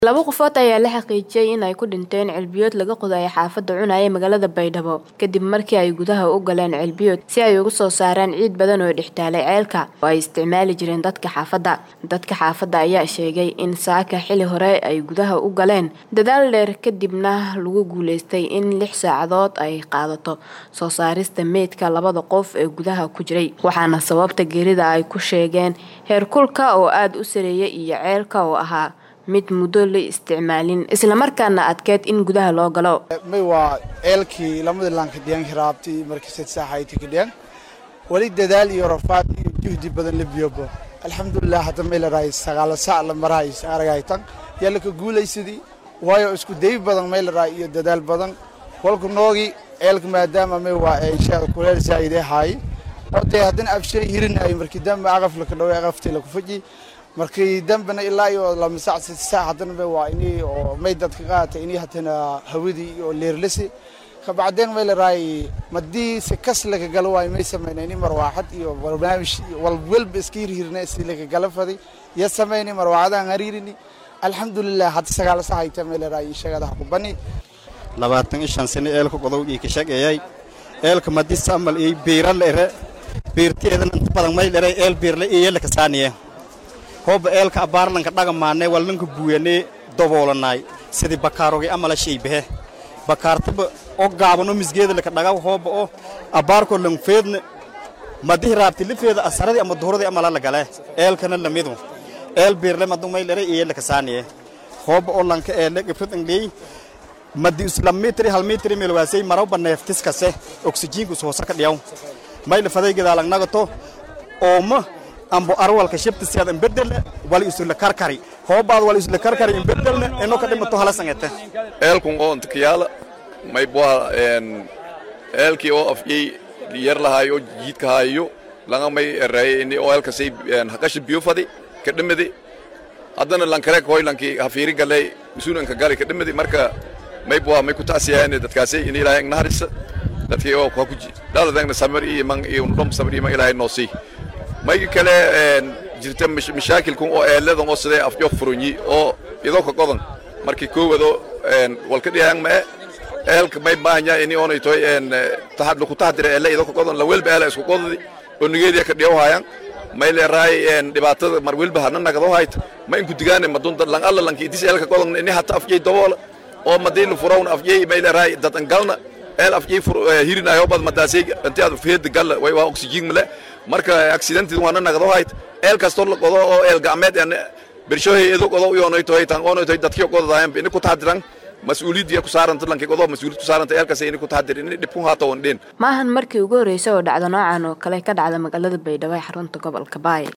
laba qofood ayaa la xaqiijiyay in ay ku dhinteen ceelbiyood laga qodayo xaafadda cunaya magaalada baydhabo kadib markii ay gudaha u galeen ceelbiyood si ay uga soo saaraan ciid badan oo dhextaalay ceelka oo ay isticmaali jireen dadka xaafadda dadka xaafadda ayaa sheegay in saaka xili hore ay gudaha u galeen dadaal dheer kadibna lagu guuleystay in lix saacadood ay qaadato soo saarista meydka labada qof ee gudaha ku jiray waxaana sababta geerida ay ku sheegeen heerkulka oo aada u sareeya iyo ceelka oo ahaa mid muddo la isticmaalin islamarkaana adkeed in gudaha loo galo may waa ceelkii lamadii lankadhiyan raabtay markii saaxaytikadhiyan wali dadaal iyo rafaad iyo juhdi badan la biyobo alxamdulilah hadda may larahay sagaala sac la marahay aragaytan yaa laka guulaysadii waayo isku day badan may larahay iyo dadaal badan kolka noogi ceelka maadaama may waa inshaada kuleel zaa'idee haay oo dee haddana abshay hirinayo markii dambe aqaf laka dhaway aqaftii laku faji markii dambena ilaa iyo lama sac sita sac haddana waa inii oo may dadka qaata inii haddana hawadii oo leerlasi kabacdeen may laraay madii si kas laga galo waay may samayna ini marwaaxad iyo barnaamij walwalba iska hirhirna si laga gala faday ya samayni marwaaxadaan hariirini alxamdulilah hadda sagaal sac hayta may laraay inshagadaha ku bani labaatan iyo shan sano eelka qodow ii ka shaqeeyay eelka madi samal ii biira lere biirteedana inta badan may lere eel biirle iyo yelaka saaniye hooba eelka abaarlanka dhagamaanay walnanka buuyanee daboolanay sidii bakaarogi amala shaybahe bakaartaba o gaabano misgeeda laka dhagaw hooba o abaarko lanfeedna madihi raabti lifeeda asaradii ama duhuradii amala lagale eelkana lamidu eel biirle madu maylere iyo laka saaniye hooba o lanka eele gibrad angley madi isla mitri hal mitri melwaasay marawba neeftiskase oksijiinku ishoosa ka dhiyaw mayla faday gadaalangnagato ooma ambo arwalka shibtiseed imbedel wali isula karkari hoobaad wali isula karkari imbedelne ino ka dhimato hala sangete eelkun oo intikiyaala may bua eelkii oo afyey yar lahaayo jiidka haayo langa may ereeye ini oo eelkasay haqashi biyo fadi ka dhimidi haddana lankarek hoy lanki hafiiri galey masuulanka gali ka dhimidi marka may bua may kutaasiyaane dadkaasay ini ilaahay naharisa dadkii oo kwa kuji dhaladangna samir iyo man iyo dhom samir iyo man ilaahay noosii mayga kale jirta mashaakilkun oo eeladan oo sidee afjo furunyi oo idoo ka qodan markii koowado walka dhiyaan mae eelka may baahanya ini oonay toy tahad laku tahdira eele idoo ka qodan la welba eela isku qodadi oo nigeediya ka dhiyaw haayaan may leeraay dhibaatada mar welba hana nagado hayta ma inku digaane madunta lang alla lanki idis eelka qodan ini hata afjay daboola oo madiin furawna afjay may leeraay dadan galna eel afjay hirinayo bad madaasay intii aad feed gal way waa oxygen male marka accident waana nagado hayt eel kasto la qodo oo eel gacmeed aan bershohay edo qodo u yoonay toy tan qoonay toy dadkii qodadaayeen in ku taadiran mas-uuliyadda ku saaran lanki qodo mas'uuliyad ku saaran eelkaas in ku taadirin in dhibku haato wandeen maahan markii ugu horreysay oo dhacdo noocan oo kale ka dhacda magaalada baydhabo ee xarunta gobolka baay